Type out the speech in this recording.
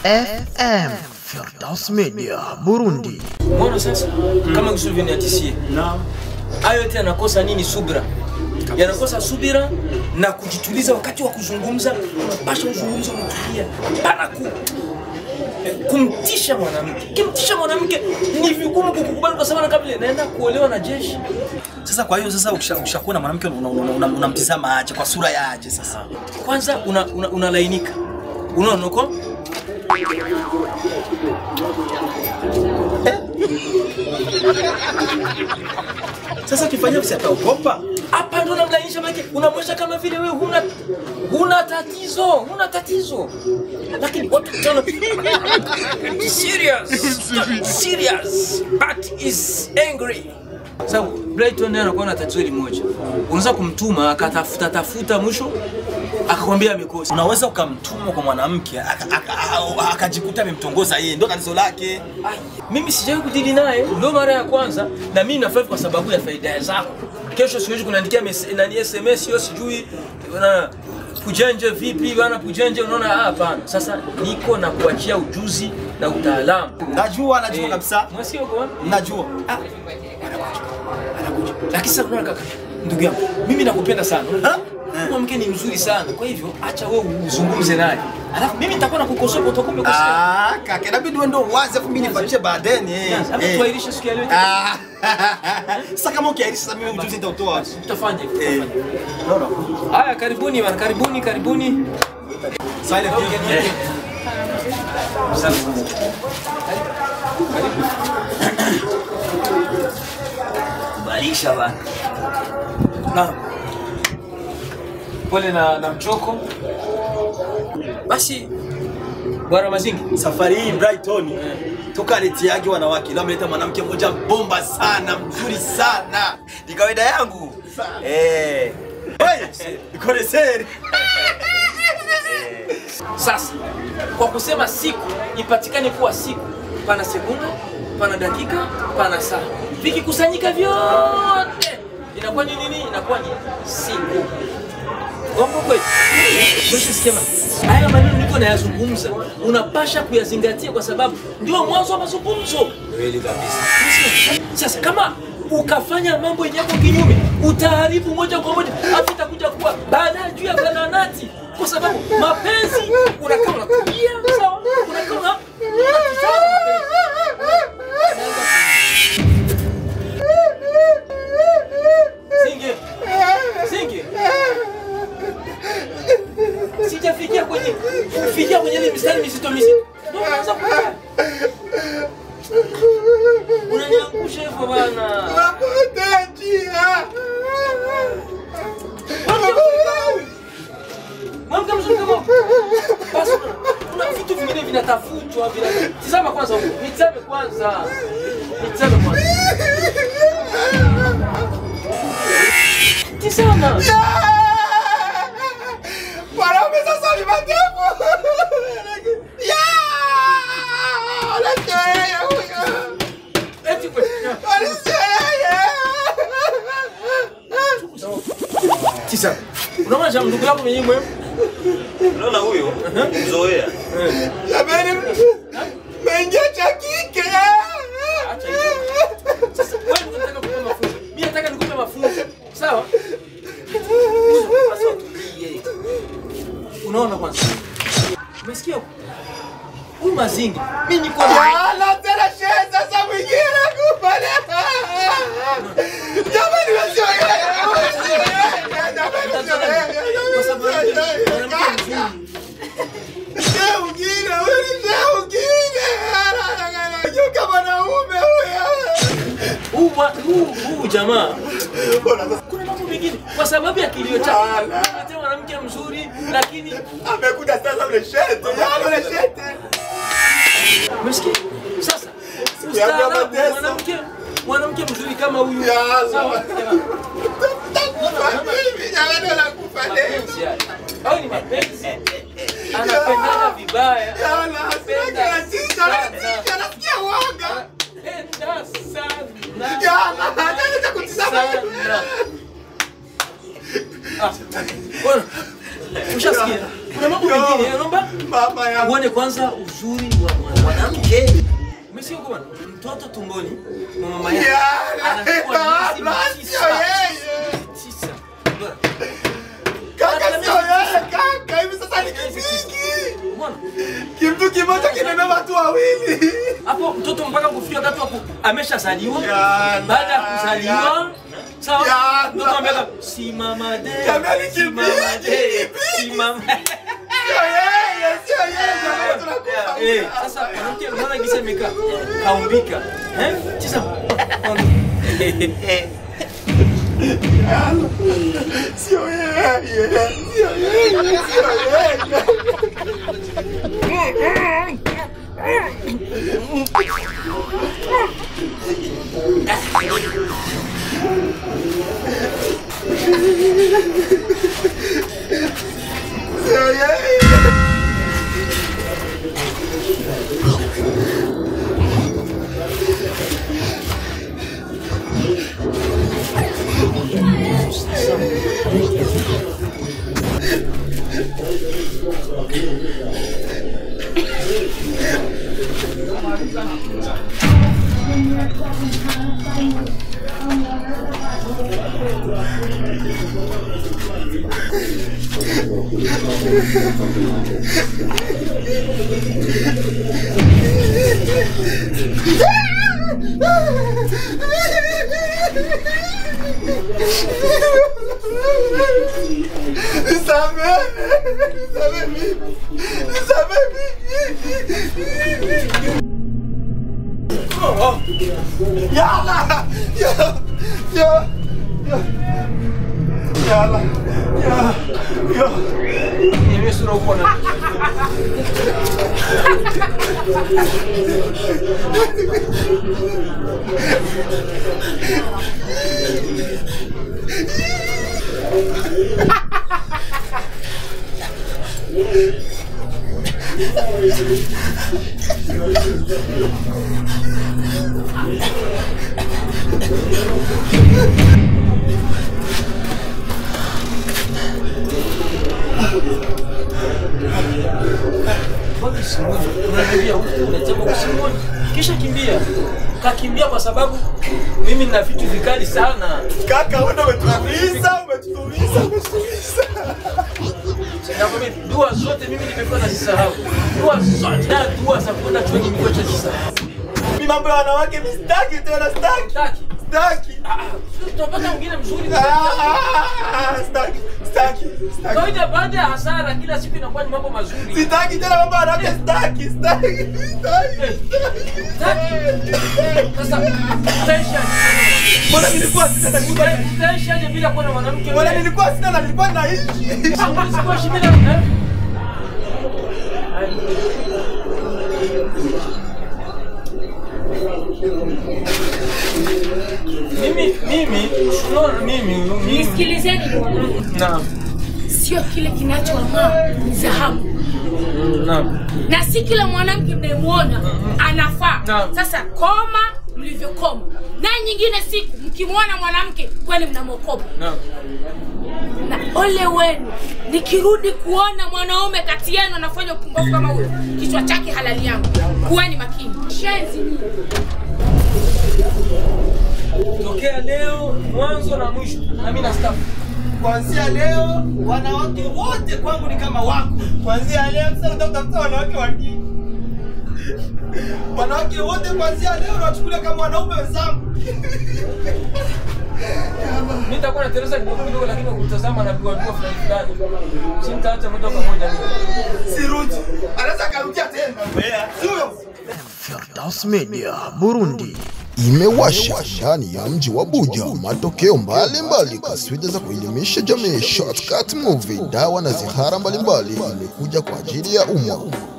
FM Firdaus Media Burundi. Mbona sasa kama Yusuf niatisie hayo yote yanakosa nini? Subira, yanakosa subira na kujituliza wakati wa kuzungumza. Unapasha uzungumza umetulia, pana ku kumtisha mwanamke. Kimtisha mwanamke ni vigumu kukubali, kwa sababu kama vile naenda kuolewa na jeshi. Sasa kwa hiyo sasa ukisha- ukishakuwa na mwanamke unamtizama una, una, unamtizama aje kwa sura ya aje sasa? Kwanza unalainika una, unalainika. unaona uko Sasa ukifanya visi ataogopa. hapa ndo namlainisha, maana unamwonyesha kama vile wewe huna huna tatizo, huna tatizo, lakini watu tena serious serious but is angry. Sababu Brighton naye anakuwa na tatizo hili moja, unaweza kumtuma akatafuta tafuta, mwisho akakwambia amekosa. Unaweza ukamtuma kwa mwanamke aka- aka- a- akajikuta amemtongoza yeye, ndio tatizo lake. Ai, mimi sijawahi kudili naye, ndio mara ya kwanza, na mimi nafurahi kwa sababu ya faida zako. Kesho siwezi kuniandikia mes- nani SMS hiyo sijui na kujenje vipi bana, kujenje. Unaona, ah, hapana. Sasa niko na kuachia ujuzi na utaalamu. Najua, najua Eh, kabisa. mwasikia uko wapi? Najua. Ah, anakuja. Lakini sasa unaona kaka, ndugu yangu, mimi nakupenda sana. Ha? Mwanamke ni mzuri sana, kwa hivyo acha wewe uzungumze naye, alafu mimi nitakuwa nakukosoa kwa utakuwa umekosea. Ah, kaka, inabidi wewe ndio uanze afu mimi nifuatishe baadaye. eh. Ama Eh. tuairishe siku ya leo. Ah. Sasa kama ukiairisha sasa mimi ujuzi nitautoa wapi? Tutafanya hivyo. Eh. tutafanya. No, no. Haya, karibuni bana, karibuni, karibuni. Silent Okay, video. okay. Asante sana. Balisha bana. Na pole na, na mchoko. Basi bwana Mazingi, Safari hii Brighton tukaletiage wanawake, leo ameleta mwanamke mmoja bomba sana, mzuri sana, ni kawaida yangu eh. Hey, koneseri sasa kwa kusema siku ipatikane kuwa siku, pana sekunde, pana dakika, pana saa, vikikusanyika vyote inakuwa ni nini? Inakuwa ni siku. Gongo kweli. Mwisho sema haya maneno niko nayazungumza, unapasha kuyazingatia kwa sababu ndio mwanzo wa mazungumzo. kweli kabisa. Sasa kama ukafanya mambo yenye yako kinyume, utaharibu moja kwa moja, afu itakuja kuwa baadaye juu ya bananati, kwa sababu mapenzi unakaa unakulia sawa, unakaa una- unatizama mapenzi. Singe, singe, sijafikia kwenye kufikia kwenye ile mistari mizito mizito, ndio unaanza kulia. Unaniangusha hivyo bana. Mwanamke mzuri kama basi kuna vitu vingine vinatafutwa vina tizama kwanza huko. Nitazame kwanza. Nitazame kwanza. Tizama. Wanaume sasa ni matepo. Ya! Anasema huyo. Eti kwa tizama. Unaona jamaa ndugu yako mwenyewe mwema? Unaona huyo? Mzoea. Jamani, mengia cha kike. Acha hizo. Sasa wewe unataka kukupa mafunzo. Mimi nataka nikupe mafunzo. Sawa? Basi utulie. Unaona kwanza. Umesikia? huko? Huyu mazingi. Mimi niko Ala tena shehe sasa mwingine kupale. Jamani, wasiwe. Jamani, kwa sababu mwanamke mzuri. shehe mwingine, huyu ni shehe mwingine. Anageuka mwanaume huyo. Huu mwa- huu huu jamaa. Kuna mambo mengine kwa sababu ya kilio chake. Unaletea mwanamke mzuri lakini Amekuja sasa ule shete. Yale ule shete. umesikia? Sasa yangu ya ustaarabu mateso. mwanamke mwanamke mzuri kama huyu. Ya Allah. Sawa? Jamaa. Takufa hivi, jamani, wanakufa leo. mapenzi haya. Au ni mapenzi? Anapendana vibaya. Yala, Anapenda anatisha, anatisha, anasikia uoga. Anapenda sana. Yala, anaanza kutizama. Sana. Ah, bwana, ushasikia? Kuna mambo mengine naomba mama yangu. uone kwanza uzuri wa mwana- mwanamke. Umesikia kwa mtoto tumboni mwa mama yake Yala, anakuwa miezi baba, tisa. sio yeye. Tisa. Bora. Kaka sio yeye kaka, hivi sasa ni kingi. Umeona? Kimtu kimoja kinabeba watu wawili. hapo mtoto mpaka kufikia wakati wa ku- ameshazaliwa. Yala. Baada ya kuzaliwa sawa, Yala. mtoto ameweka simama de, Jamani, simama de, kibibi. simama Sio yeye, sio yeye. Jamani tunakufa. Eh, sasa mwanamke unaona gisa imekaa kaumbika eh, tisa Sio yeye. Sio yeye. Sio yeye. Sio yeye. Nisamehe, nisamehe mimi, nisamehe mimi. Yala, ya, ya, ya, yala, ya, ya. Niambie sura uko na Mbona usimwone? Unakimbia huku, unasema usimwone. Kisha kimbia. Kakimbia kwa sababu mimi nina vitu vikali sana. Kaka, wewe ndio umetutuliza, umetutuliza, umetutuliza. Nakwambia dua zote mimi nimekuwa nazisahau. Dua zote na dua za kwenda chuoni nimekuwa nazisahau. Mimi mambo ya wanawake mimi sitaki tena, sitaki. Taki. Sitaki. Tutapata mwingine mzuri. Ah, Sitaki, sitaki, sitaki. Kawaida baada ya hasara kila siku inakuwa ni mambo mazuri. Sitaki tena mambo ya wanawake, sitaki, sitaki, sitaki. Taki. Sasa utaisha. Mbona nilikuwa sina na nilikuwa Utaishaje bila kuwa na mwanamke? Mbona nilikuwa sina na nilikuwa naishi. Hamwezi kuishi bila eh? Mimi mimi unaona mimi mimi Nisikilizeni niwaambie, naam sio kile kinachong'aa ni dhahabu, naam na si kila mwanamke mnayemwona anafaa. Naam. Sasa koma mlivyokoma, na nyingine siku mkimwona mwanamke kweli mnamwokopa, naam na ole wenu nikirudi kuona mwanaume kati yenu anafanya upumbavu kama huyo, kichwa chake halali yangu. Kuweni makini, shenzi nyinyi. tokea leo mwanzo na mwisho na mimi nastafu Kuanzia leo wanawake wote kwangu ni kama wako. Kuanzia leo sasa nataka wanawake wa kike. Wanawake wote kuanzia leo nawachukulia kama wanaume wenzangu. mimi nitakuwa na Teresa kidogo kidogo lakini ukitazama na dua dua fulani fulani si nitaacha moja kwa moja mimi Sirudi. Anaweza karudia tena. Sio. Firdaus Media Burundi. imewasha ndani ya mji wa Buja matokeo mbalimbali kaswida za kuelimisha jamii. Shortcut Movie, dawa na zihara mbalimbali imekuja kwa ajili ya umma.